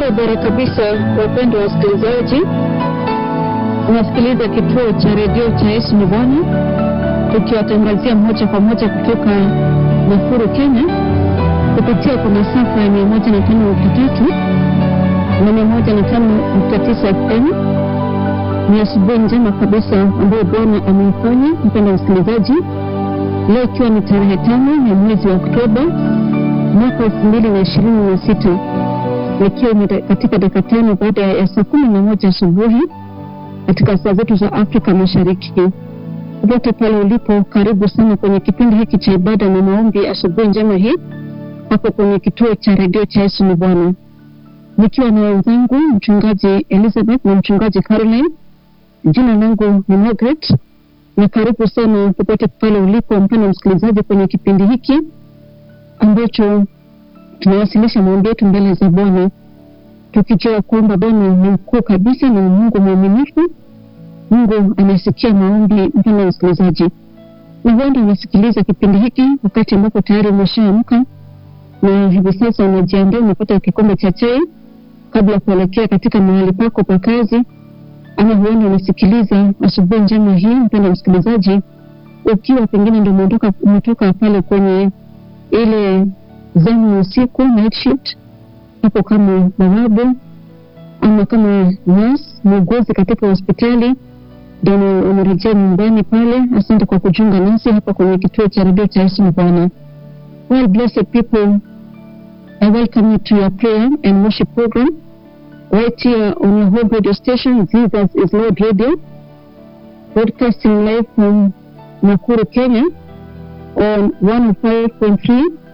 Barabara kabisa, wapendwa wasikilizaji, unasikiliza kituo cha redio cha Yesu ni Bwana, tukiwatangazia moja kwa moja kutoka Nakuru, Kenya, kupitia kwa masafa ya mia moja na tano nukta tatu na mia moja na tano nukta tisa FM. Ni asubuhi njema kabisa ambayo Bwana ameifanya, mpendwa msikilizaji, leo ikiwa ni tarehe tano ya mwezi wa Oktoba mwaka elfu mbili na ishirini na sita ikiwa ni katika dakika tano baada ya saa kumi na moja asubuhi katika saa zetu za Afrika Mashariki. Popote pale ulipo, karibu sana kwenye kipindi hiki cha ibada na maombi asubuhi njema hii hapo kwenye kituo cha redio cha Yesu ni Bwana, nikiwa na wenzangu mchungaji Elizabeth na mchungaji Caroline. Jina langu ni Margaret, na karibu sana popote pale ulipo, mpendwa msikilizaji, kwenye kipindi hiki ambacho tunawasilisha maombi yetu mbele za Bwana tukijua kwamba Bwana ni mkuu kabisa na Mungu mwaminifu. Mungu anasikia maombi, mpendwa msikilizaji, na huenda unasikiliza kipindi hiki wakati ambapo tayari umeshaamka na hivi sasa unajiandaa, unapata kikombe cha chai kabla ya kuelekea katika mahali pako pa kazi, ama huenda unasikiliza asubuhi njema hii, mpendwa msikilizaji, ukiwa pengine ndio umetoka umetoka pale kwenye ile zamu ya usiku night shift, hapo kama bawabu ama kama nurse muuguzi katika hospitali, ndio umerejea nyumbani pale. Asante kwa kujiunga nasi hapa kwenye kituo cha redio cha Yesu Bwana. Well, blessed people, I welcome you to your prayer and worship program right here on your home radio station, Jesus is Lord Radio, broadcasting live from Nakuru, Kenya on 105.3